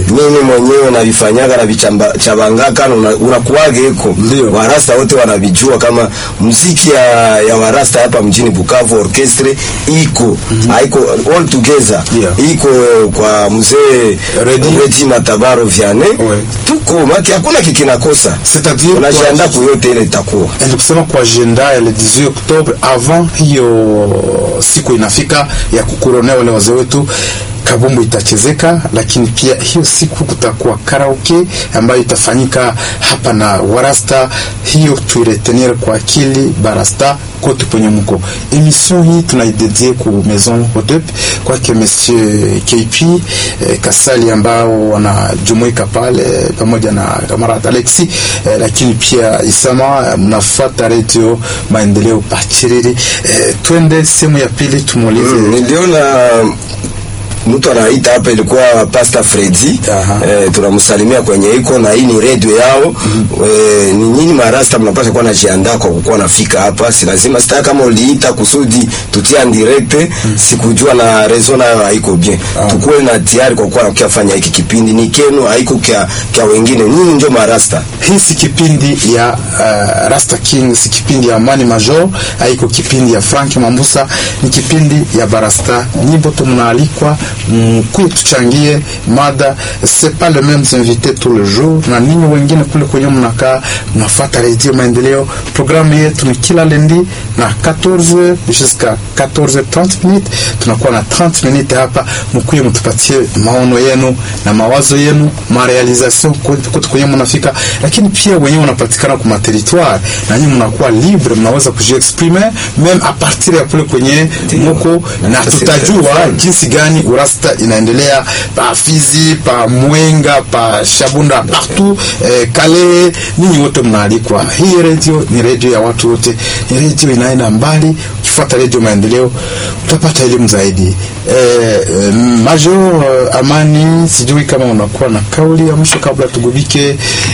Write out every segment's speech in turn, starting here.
mimi mwenyewe navifanyaga na vichabangaka unakuwage iko Ndio. warasta wote wanavijua kama muziki ya, ya warasta hapa mjini Bukavu orchestre iko haiko all together Yeah. iko kwa mzee Redi. Redi Matabaro Vianney Ouais. tuko maki hakuna kikinakosa C'est-à-dire unajiandaa kwa- kuyote ile itakuwa ni kusema kwa agenda ya le 18 Oktobre avant hiyo siku inafika ya kukuronea wale wazee wetu kabumbu itachezeka, lakini pia hiyo siku kutakuwa karaoke ambayo itafanyika hapa na Warasta. Hiyo tuiretenir kwa akili barasta kote kwenye mko. Emission hii tunaidedie ku Maison Hodep kwake Monsieur KP eh, Kasali ambao wanajumuika pale pamoja na kamarad Alexi eh, lakini pia Isama eh, mnafuata Radio Maendeleo Pachiriri. Eh, twende sehemu ya pili tumuulize niliona mtu anaita hapa ilikuwa Pastor Freddy Aha. eh, tunamsalimia kwenye iko na hii ni radio yao eh, ni nyinyi marasta mnapaswa kuwa najiandaa kwa kukuwa nafika hapa, si lazima sita kama uliita kusudi tutia en direct sikujua na rezo nayo haiko bien tukuwe na tayari kwa kuwa nakia fanya hiki kipindi ni kenu haiko kia, kia wengine nyinyi ndio marasta hii si kipindi ya uh, Rasta King, si kipindi ya Amani Major, haiko kipindi ya Frank Mambusa, ni kipindi ya Barasta. Nyimbo tumnaalikwa mkuye, tuchangie mada, c'est pas les mêmes invités tous les jours, na ninyi wengine kule kwenye mnakaa mnafuata Radio Maendeleo. Programu yetu ni kila lendi na 14 jusqu'à 14h30 minutes, tunakuwa na 30 minutes hapa, mkuye mtupatie maono yenu na mawazo yenu, marealisation kote kwenye mnafika, lakini pia wenyewe wanapatikana kwa territoire na nyinyi mnakuwa libre, mnaweza kujiexprimer meme a partir ya kule kwenye muko, na tutajua jinsi gani urasta inaendelea pa Fizi, pa Mwenga, pa Shabunda, partout eh, Kale, ninyi wote mnaalikwa. Hii radio ni radio ya watu wote, ni radio inaenda mbali. Ukifuata radio Maendeleo utapata elimu zaidi. Eh, eh, Major eh, Amani, sijui kama unakuwa na kauli ya mwisho kabla tugubike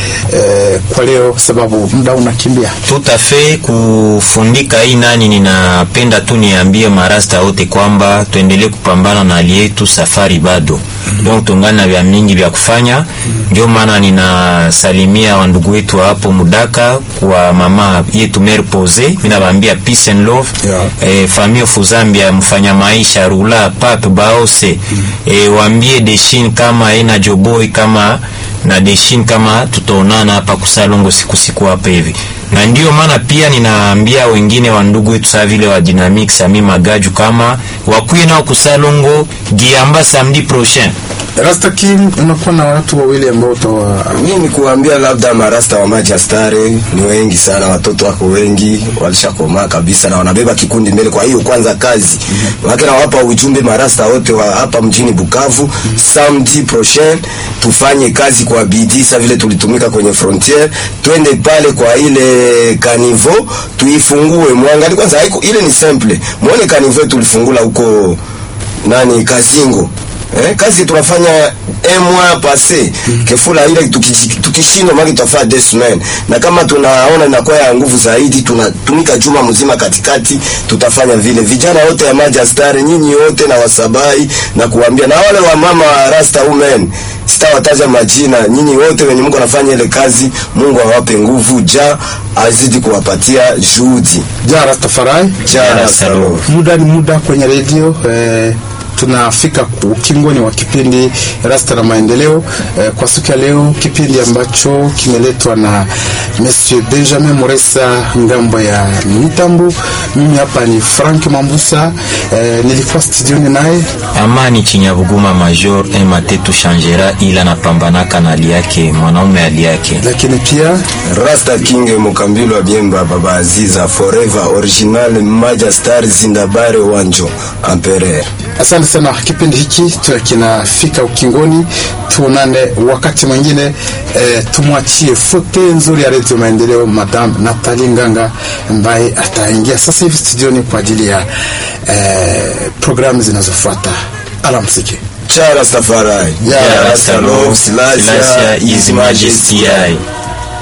eh, kwa leo, sababu muda unakimbia. Tout à fait kufundika hii nani, ninapenda tu niambie marasta wote kwamba tuendelee kupambana na hali yetu, safari bado donc tungana na vya mingi vya kufanya. Ndio maana ninasalimia wandugu wetu wa hapo Mudaka kwa mama yetu Mère Pose, mimi nawaambia peace and love Yeah. eh, famille Fuzambia mfanya maisha Rula Pape Baose eh, waambie Deshin kama ina Joboy kama na Deshin kama tutaonana hapa kusalongo siku siku hapa hivi, na ndio maana pia ninaambia wengine wa ndugu wetu saa vile wa Dynamic Sami Magaju kama wakuye nao kusalongo giamba samedi prochain. Rasta King, unakuwa na watu wawili ambao utawa mimi ni kuambia labda marasta wa Majastare ni wengi sana, watoto wako wengi walishakomaa kabisa na wanabeba kikundi mbele. Kwa hiyo kwanza kazi wake na wapa ujumbe marasta wote wa hapa mjini Bukavu, samedi prochain tufanye kazi kwa bidii, sa vile tulitumika kwenye frontiere, twende pale kwa ile kanivo tuifungue. Mwangalie kwanza, haiko ile ni simple, muone kanivo tulifungula huko nani Kazingo Eh, kazi tunafanya un mois passé kefula ile tukishi- tukishindwa maki tutafanya deux semaines, na kama tunaona inakuwa ya nguvu zaidi, tunatumika juma mzima katikati, tutafanya vile. Vijana wote ya Majastar, nyinyi wote na wasabai na kuambia na wale wa mama wa Rasta women, sitawataja majina, nyinyi wote wenye Mungu anafanya ile kazi, Mungu awape nguvu, ja azidi kuwapatia juhudi. ja Rastafari. Ja Rasta Lord. Muda ni muda kwenye redio eh, tunafika ukingoni wa kipindi Rasta na Maendeleo eh, kwa siku ya leo, kipindi ambacho kimeletwa na Monsieur Benjamin Moresa ngambo ya mitambo. Mimi hapa ni Frank Mambusa eh, nilikuwa studioni naye Amani Chinyabuguma Major Matetu Shangera, ila napambanaka na hali yake mwanaume hali yake lakini pia Rasta King Mukambilo Biemba Baba Aziza Forever Original Majastar Zindabare Wanjo Empereur. Asante sana. Kipindi hiki tu- kinafika ukingoni, tuonane wakati mwingine. Eh, tumwachie fote nzuri ya Redio Maendeleo, Madam Natali Nganga ambaye ataingia sasa hivi studioni kwa ajili ya eh, programu zinazofuata. Alamsiki. Cha Rastafari. Ya Rasta Love Silasia Silasia His His Majesty. Majesty.